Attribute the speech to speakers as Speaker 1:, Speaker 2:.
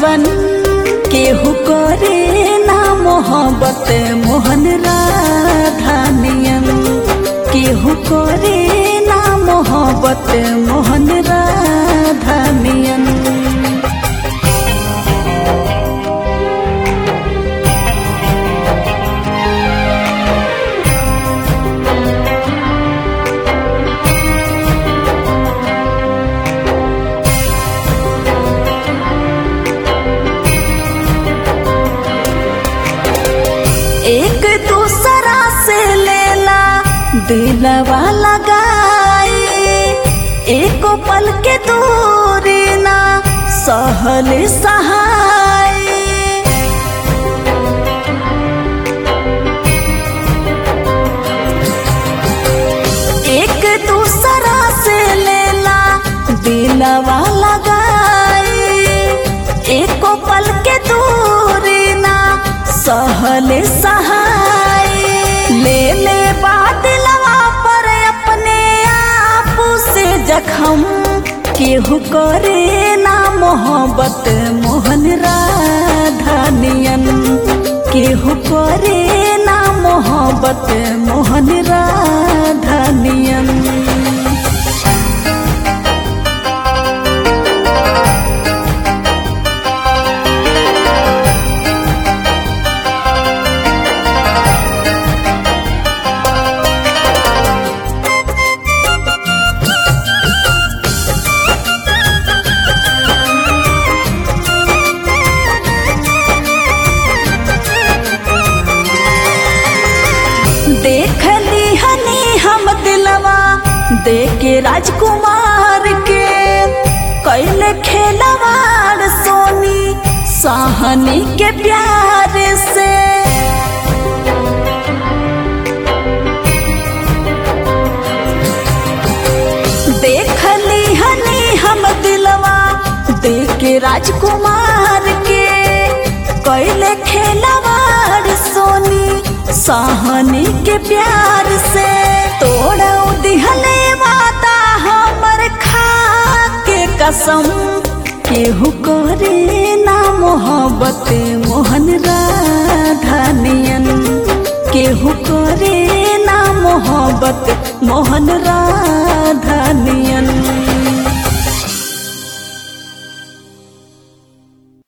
Speaker 1: जीवन केहू करे ना मोहब्बत मोहन राधा नियन केहू करे ना मोहब्बत मोहन राधा नियन एक दूसरा से लेला दिलवा लगाई एक पल के दूरी ना सहल सहाय एक दूसरा से लेला दिलवा लगाई एक पल के दूरी ना सहल सहाय ले ले बादलवा पर अपने आप से जखम केहू करे ना मोहब्बत मोहन राधा नियन केहू करे ना मोहब्बत मोहन राधा नियन देख ली हनी हम दिलवा देके राजकुमार के कैले खेलवाड़ सोनी साहनी के प्यार से देख ली हनी हम दिलवा देके राजकुमार के कैले खेलवाड़ सोनी साहनी के प्यार से तोड़ा दिहले वादा हमर खा के कसम केहू करे ना मोहब्बत मोहन राधा नियन केहू करे ना मोहब्बत मोहन राधा नियन